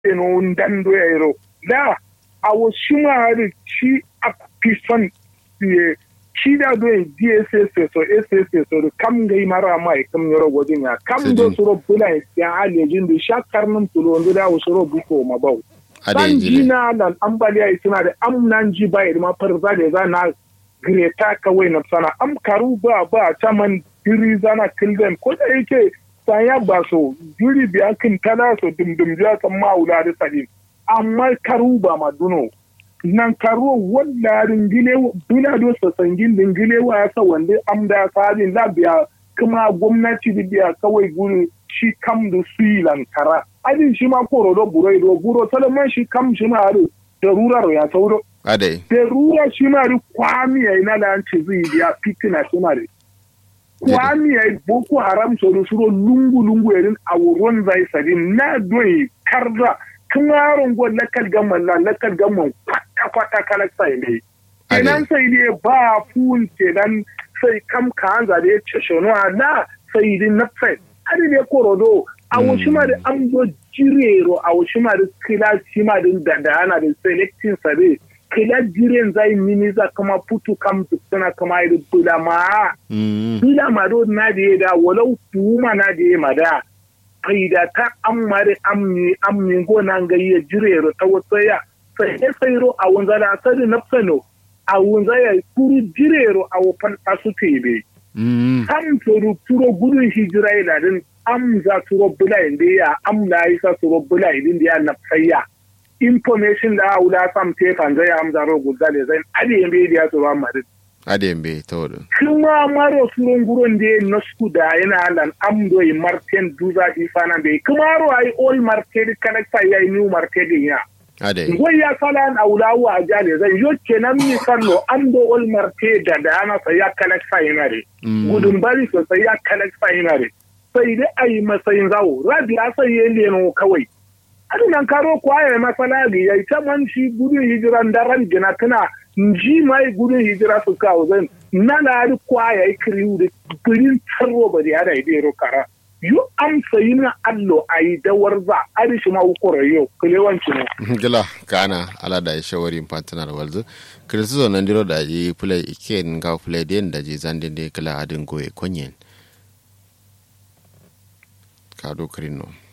eno ndando ya ero da awo shimari shi a pison ye shi da do DSS so SSS so kam gai mara mai kam yoro godin ya kam do suro bula ya alejin da shakar nan tulo ndo da suro buko mabau san jina nan ambaliya suna da amnan ji bai ma farza da za na greta kawai na sana am karu ba ba taman diri zana kilden ko da yake saya ba so diri biya kin tana so dumdum ya san maula da sadin amma karu ba maduno nan karo wanda ringile bila do so sangin dingile wa ya sa wanda amda sadin la biya kuma gwamnati da biya kawai guri shi kam da su lankara adin shi ma koro do buro do buro salaman shi kam shi ma da rurar ya sauro Ade. Da ruwa shi ma ri kwami ya ina da an ce zai biya fitina shi ma ri. Kwami ya boko haram soro soro lungu lungu irin a wurin zai sadi na doyi karza tun yaron gwa lakal gaman na lakal gaman kwata kwata kala sai ne. Kenan sai ne ba fun kenan sai kam ka an zade ya ce shonuwa na sai din na fai. Adi ne korodo a wasu ma da an zo jirero a wasu ma da kila shi ma din da da ana da selecting sabe. kila jiren zai mini za kama putu kam suna kama iri bula ma bula ma do na da da walau tuma na da ma da faida ta amare amni amni go na ga ya jirero ta wata ya sai sai ro a wunza da sadi na fano a wunza ya kuru jirero a wofan asu tebe kam turu turo gudun hijira ila din am za turo bula inda ya am na isa turo bula inda ya na tsaya information da wula sam te kan zai amza ro gudale zai adi yembe dia to ba mari ade yembe to do kuma maro surun guron de no sku da yana lan amdo i marten duza di fana be kuma ro ai all market connecta ya new market ya ade ngoi ya kala na wula wa jale zai yo kenan mi kallo amdo all market da da ana sai ya connecta yana re gudun bari so sai ya connecta yana re sai dai ai masayin zawo rabi sai yele no kawai nan karo kwaye masana ga ya ita man shi gudun hijiran daren gina tana ji mai gudun hijira su kawo zan na na ri kwaye kiriu da birin tarro ba da yada idero kara yu an sayi na allo a yi dawar za a rishi ma ukura yau kulewanci ne. gila kana ala da ya shawari fantanar walzu kirisizo nan diro da ji play iken ga play den da ji zandin da kala adin goye konyen kado kirino.